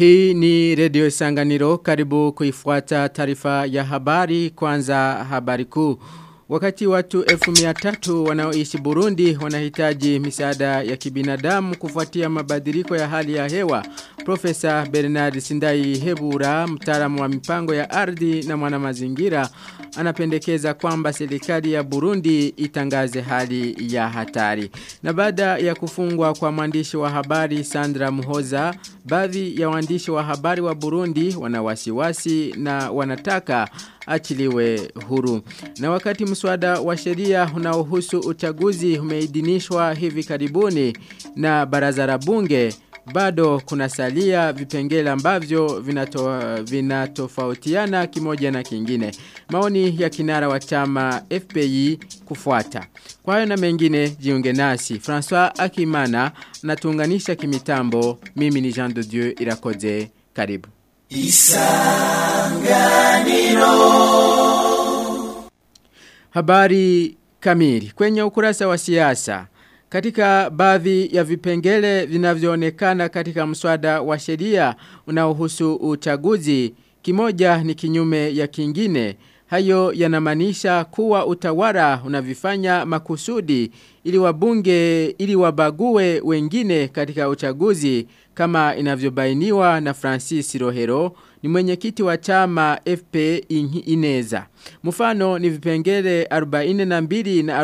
Hii ni redio Sanganiro karibu kuifuata taarifa ya habari kwanza habari kuu. Wakati watu elfu miatatu wanaoishi Burundi wanahitaji misaada ya kibinadamu kufuatia mabadiliko ya hali ya hewa. Profesa Bernard Sindai Hebura, mtaalamu wa mipango ya ardhi na mwana mazingira, anapendekeza kwamba serikali ya Burundi itangaze hali ya hatari. Na baada ya kufungwa kwa mwandishi wa habari Sandra Muhoza, baadhi ya waandishi wa habari wa Burundi wana wasiwasi na wanataka achiliwe huru. Na wakati mswada wa sheria unaohusu uchaguzi umeidhinishwa hivi karibuni na baraza la bunge bado kuna salia vipengele ambavyo vinato, vinatofautiana kimoja na kingine. Maoni ya kinara wa chama FPI kufuata. Kwa hayo na mengine jiunge nasi. François Akimana natuunganisha kimitambo. Mimi ni Jean de Dieu Irakoze. Karibu. Isanganiro Habari kamili kwenye ukurasa wa siasa katika baadhi ya vipengele vinavyoonekana katika mswada wa sheria unaohusu uchaguzi kimoja ni kinyume ya kingine hayo yanamaanisha kuwa utawala unavifanya makusudi ili wabunge ili wabague wengine katika uchaguzi kama inavyobainiwa na Francis Rohero ni mwenyekiti wa chama FP Ineza. Mfano ni vipengele 42 na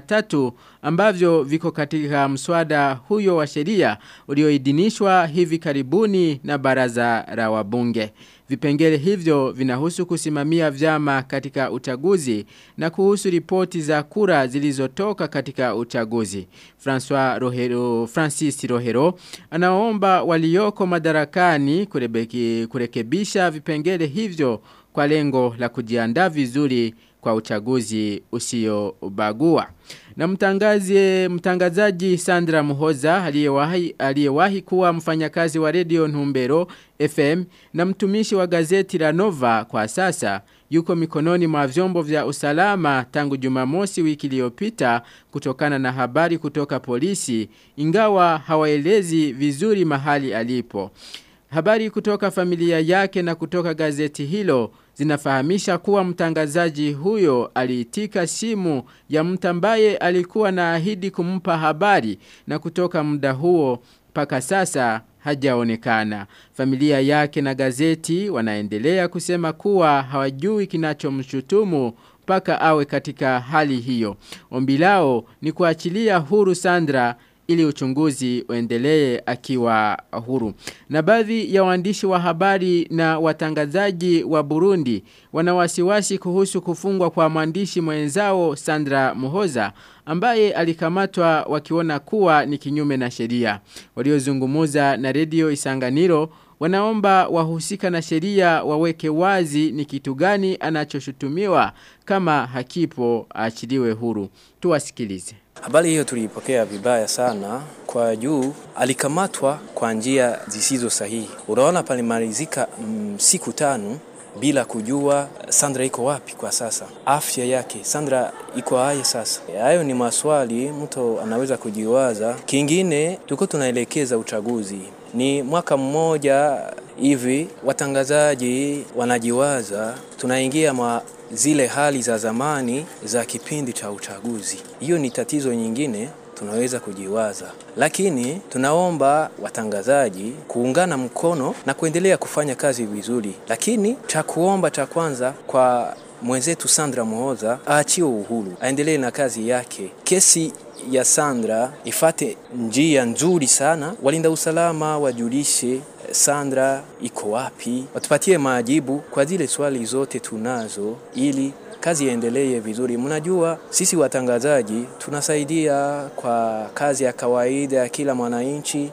43 ambavyo viko katika mswada huyo wa sheria ulioidhinishwa hivi karibuni na baraza la wabunge. Vipengele hivyo vinahusu kusimamia vyama katika uchaguzi na kuhusu ripoti za kura zilizotoka katika uchaguzi. François Rohero, Francis Rohero anaomba walioko madarakani kurebeki, kurekebisha vipengele hivyo kwa lengo la kujiandaa vizuri kwa uchaguzi usiobagua. Na mtangazi mtangazaji Sandra Muhoza aliyewahi aliyewahi kuwa mfanyakazi wa Radio Ntumbero FM na mtumishi wa gazeti la Nova kwa sasa yuko mikononi mwa vyombo vya usalama tangu Jumamosi wiki iliyopita kutokana na habari kutoka polisi ingawa hawaelezi vizuri mahali alipo. Habari kutoka familia yake na kutoka gazeti hilo zinafahamisha kuwa mtangazaji huyo aliitika simu ya mtu ambaye alikuwa na ahidi kumpa habari na kutoka muda huo mpaka sasa hajaonekana. Familia yake na gazeti wanaendelea kusema kuwa hawajui kinachomshutumu mpaka awe katika hali hiyo. Ombi lao ni kuachilia huru Sandra ili uchunguzi uendelee akiwa huru. Na baadhi ya waandishi wa habari na watangazaji wa Burundi wanawasiwasi kuhusu kufungwa kwa mwandishi mwenzao Sandra Muhoza ambaye alikamatwa wakiona kuwa ni kinyume na sheria. Waliozungumuza na redio Isanganiro wanaomba wahusika na sheria waweke wazi ni kitu gani anachoshutumiwa kama hakipo achiliwe huru. Tuwasikilize. Habari hiyo tuliipokea vibaya sana kwa juu alikamatwa kwa njia zisizo sahihi. Unaona palimalizika mm, siku tano bila kujua Sandra iko wapi kwa sasa, afya yake Sandra iko hai sasa. Hayo ni maswali mtu anaweza kujiwaza. Kingine tuko tunaelekeza uchaguzi, ni mwaka mmoja hivi, watangazaji wanajiwaza tunaingia mwa zile hali za zamani za kipindi cha uchaguzi. Hiyo ni tatizo nyingine tunaweza kujiwaza, lakini tunaomba watangazaji kuungana mkono na kuendelea kufanya kazi vizuri. Lakini cha kuomba cha kwanza kwa mwenzetu Sandra Muhoza aachiwe uhuru, aendelee na kazi yake. Kesi ya Sandra ifate njia nzuri sana, walinda usalama wajulishe Sandra iko wapi, watupatie majibu kwa zile swali zote tunazo ili kazi iendelee vizuri. Mnajua sisi watangazaji tunasaidia kwa kazi ya kawaida ya kila mwananchi,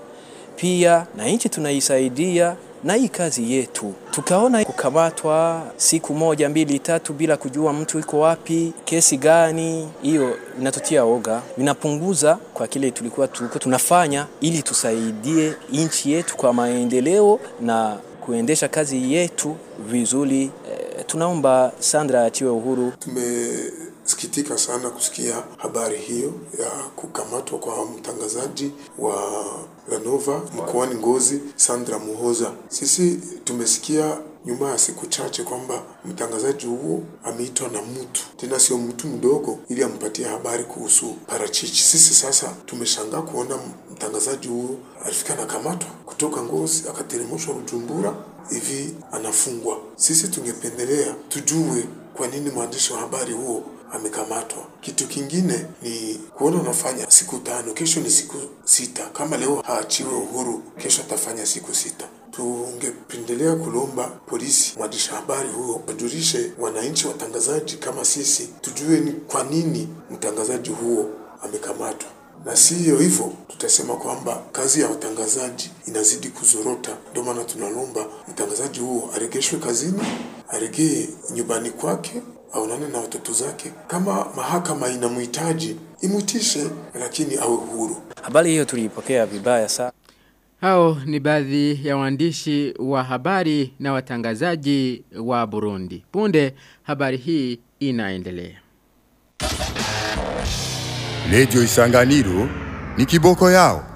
pia na nchi tunaisaidia na hii kazi yetu. Tukaona kukamatwa siku moja mbili tatu bila kujua mtu iko wapi, kesi gani, hiyo inatutia oga, inapunguza kwa kile tulikuwa tulikuwa tunafanya ili tusaidie nchi yetu kwa maendeleo na kuendesha kazi yetu vizuri. E, tunaomba Sandra atiwe uhuru. Tumesikitika sana kusikia habari hiyo ya kukamatwa kwa mtangazaji wa Lanova mkoani Ngozi, Sandra Muhoza. Sisi tumesikia nyuma ya siku chache kwamba mtangazaji huo ameitwa na mtu tena, sio mtu mdogo, ili ampatie habari kuhusu parachichi. Sisi sasa tumeshangaa kuona mtangazaji huo alifika na kamatwa kutoka Ngozi akateremshwa Bujumbura, hivi anafungwa. Sisi tungependelea tujue kwa nini mwandishi wa habari huo amekamatwa. Kitu kingine ni kuona anafanya siku tano, kesho ni siku sita. Kama leo haachiwe uhuru, kesho atafanya siku sita. Tungependelea kulomba polisi, mwandishi habari huo wajulishe wananchi watangazaji kama sisi, tujue ni kwa nini mtangazaji huo amekamatwa, na siyo hivyo tutasema kwamba kazi ya watangazaji inazidi kuzorota. Ndio maana tunalomba mtangazaji huo aregeshwe kazini, aregee nyumbani kwake aonane na watoto zake. Kama mahakama inamhitaji imwitishe, lakini awe huru. Habari hiyo tuliipokea vibaya sana. Hao ni baadhi ya waandishi wa habari na watangazaji wa Burundi. Punde habari hii inaendelea. Radio Isanganiro ni kiboko yao.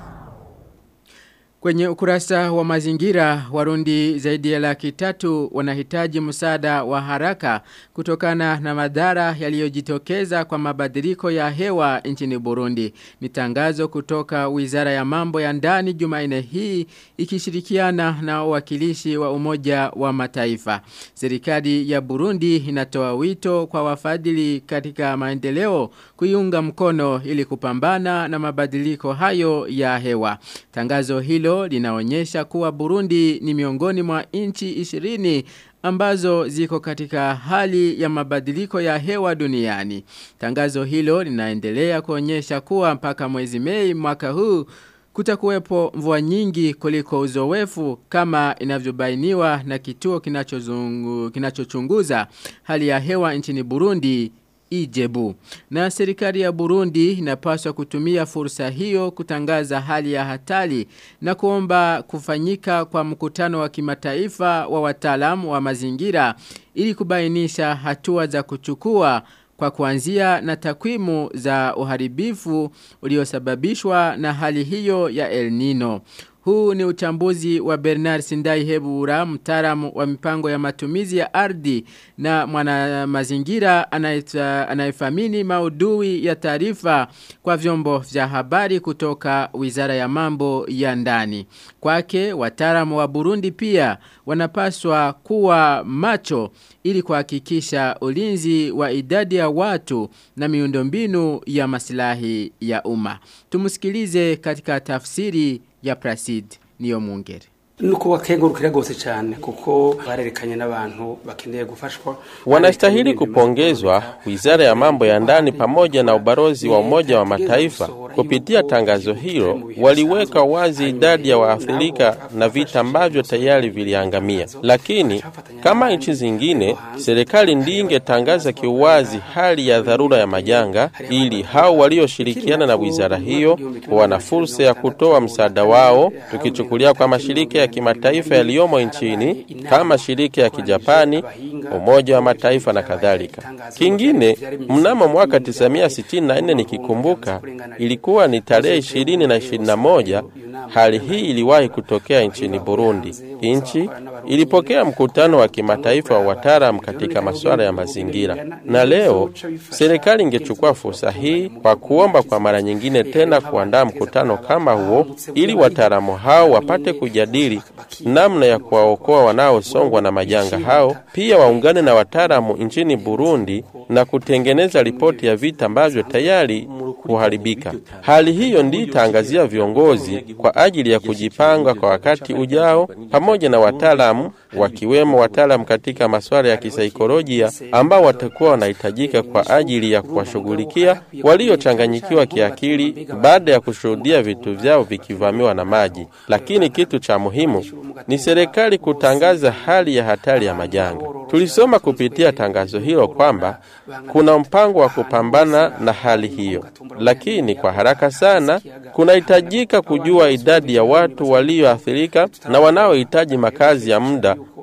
Kwenye ukurasa wa mazingira, warundi zaidi ya laki tatu wanahitaji msaada wa haraka kutokana na madhara yaliyojitokeza kwa mabadiliko ya hewa nchini Burundi. Ni tangazo kutoka Wizara ya Mambo ya Ndani Jumanne hii ikishirikiana na wakilishi wa Umoja wa Mataifa. Serikali ya Burundi inatoa wito kwa wafadhili katika maendeleo kuiunga mkono ili kupambana na mabadiliko hayo ya hewa. Tangazo hilo linaonyesha kuwa Burundi ni miongoni mwa nchi 20 ambazo ziko katika hali ya mabadiliko ya hewa duniani. Tangazo hilo linaendelea kuonyesha kuwa mpaka mwezi Mei mwaka huu kutakuwepo mvua nyingi kuliko uzoefu kama inavyobainiwa na kituo kinachozungu kinachochunguza hali ya hewa nchini Burundi Ijebu. Na serikali ya Burundi inapaswa kutumia fursa hiyo kutangaza hali ya hatari na kuomba kufanyika kwa mkutano wa kimataifa wa wataalamu wa mazingira ili kubainisha hatua za kuchukua kwa kuanzia na takwimu za uharibifu uliosababishwa na hali hiyo ya El Nino. Huu ni uchambuzi wa Bernard Sindai Hebura, mtaalamu wa mipango ya matumizi ya ardhi na mwana mazingira anayefamini maudhui ya taarifa kwa vyombo vya habari kutoka Wizara ya Mambo ya Ndani. Kwake wataalamu wa Burundi pia wanapaswa kuwa macho ili kuhakikisha ulinzi wa idadi ya watu na miundombinu ya maslahi ya umma. Tumusikilize katika tafsiri ya Placide niyo mungere nuko wakengurukira gose cyane kuko barerekanye n'abantu bakeneye gufashwa wanastahili kupongezwa wizara ya mambo ya ndani pamoja na ubarozi wa umoja wa mataifa kupitia tangazo hilo waliweka wazi idadi ya waathirika na vita ambavyo tayari viliangamia lakini kama nchi zingine serikali ndiyo ingetangaza kiuwazi hali ya dharura ya majanga ili hao walioshirikiana na wizara hiyo wana fursa ya kutoa msaada wao tukichukulia kwa mashirika ya kimataifa yaliyomo nchini kama shirika ya kijapani, umoja wa mataifa na kadhalika. Kingine, mnamo mwaka 1964 nikikumbuka, ilikuwa ni tarehe 20 na 21, hali hii iliwahi kutokea nchini Burundi. Nchi ilipokea mkutano wa kimataifa wa wataalamu katika masuala ya mazingira, na leo serikali ingechukua fursa hii kwa kuomba kwa mara nyingine tena kuandaa mkutano kama huo, ili wataalamu hao wapate kujadili namna ya kuwaokoa wanaosongwa na majanga hao, pia waungane na wataalamu nchini Burundi na kutengeneza ripoti ya vita ambavyo tayari kuharibika. Hali hiyo ndiyo itaangazia viongozi kwa ajili ya kujipanga kwa wakati ujao, pamoja na wataalamu wakiwemo wataalamu katika masuala ya kisaikolojia ambao watakuwa wanahitajika kwa ajili ya kuwashughulikia waliochanganyikiwa kiakili baada ya kushuhudia vitu vyao vikivamiwa na maji. Lakini kitu cha muhimu ni serikali kutangaza hali ya hatari ya majanga. Tulisoma kupitia tangazo hilo kwamba kuna mpango wa kupambana na hali hiyo, lakini kwa haraka sana kunahitajika kujua idadi ya watu walioathirika na wanaohitaji makazi ya muda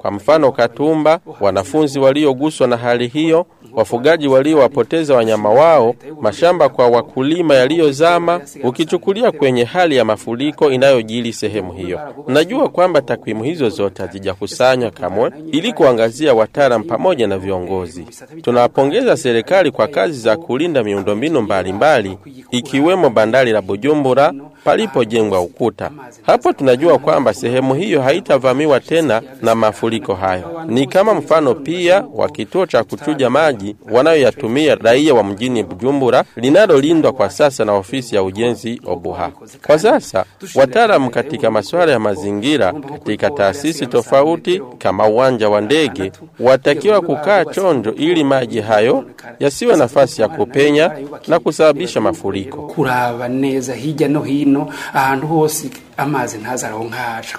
Kwa mfano Katumba, wanafunzi walioguswa na hali hiyo, wafugaji waliowapoteza wanyama wao, mashamba kwa wakulima yaliyozama, ukichukulia kwenye hali ya mafuriko inayojili sehemu hiyo. Najua kwamba takwimu hizo zote hazijakusanywa kamwe ili kuangazia wataalam pamoja na viongozi. Tunawapongeza serikali kwa kazi za kulinda miundombinu mbalimbali ikiwemo bandari la Bujumbura palipojengwa ukuta. Hapo tunajua kwamba sehemu hiyo haitavamiwa tena na mafuriko hayo. Ni kama mfano pia wa kituo cha kuchuja maji wanayoyatumia raia wa mjini Bujumbura linalolindwa kwa sasa na ofisi ya ujenzi Obuha. Kwa sasa wataalamu katika masuala ya mazingira katika taasisi tofauti kama uwanja wa ndege watakiwa kukaa chonjo ili maji hayo yasiwe nafasi ya kupenya na kusababisha mafuriko. kuraba neza hirya no hino ahantu hose amazi ntazaronkaca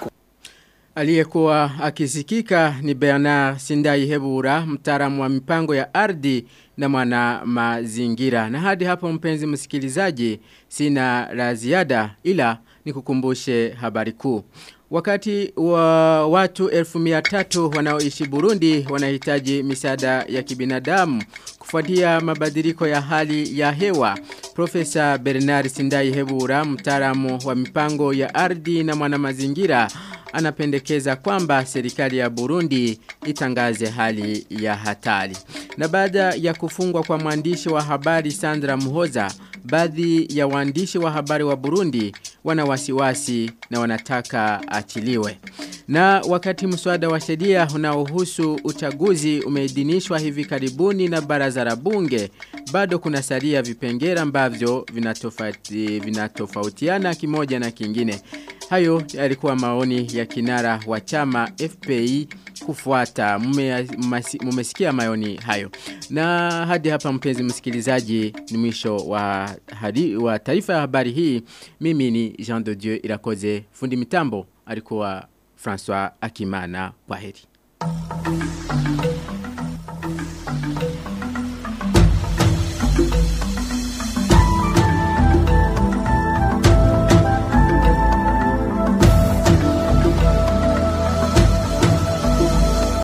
Aliyekuwa akisikika ni Bernard Sindai Hebura, mtaalamu wa mipango ya ardhi na mwana mazingira. Na hadi hapo mpenzi msikilizaji, sina la ziada ila nikukumbushe habari kuu. Wakati wa watu elfu miatatu wanaoishi Burundi wanahitaji misaada ya kibinadamu kufuatia mabadiliko ya hali ya hewa. Profesa Bernard Sindai Hebura, mtaalamu wa mipango ya ardhi na mwanamazingira, anapendekeza kwamba serikali ya Burundi itangaze hali ya hatari. Na baada ya kufungwa kwa mwandishi wa habari Sandra Muhoza, baadhi ya waandishi wa habari wa Burundi wana wasiwasi na wanataka achiliwe. Na wakati mswada wa sheria unaohusu uchaguzi umeidhinishwa hivi karibuni na baraza la bunge, bado kuna salia vipengele ambavyo vinatofauti, vinatofautiana kimoja na kingine. Hayo yalikuwa maoni ya kinara wa chama FPI kufuata. Mumesikia maoni hayo. Na hadi hapa mpenzi msikilizaji ni mwisho wa, hadi, wa taarifa ya habari hii. Mimi ni Jean de Dieu Irakoze. Fundi mitambo alikuwa François Akimana. Kwaheri.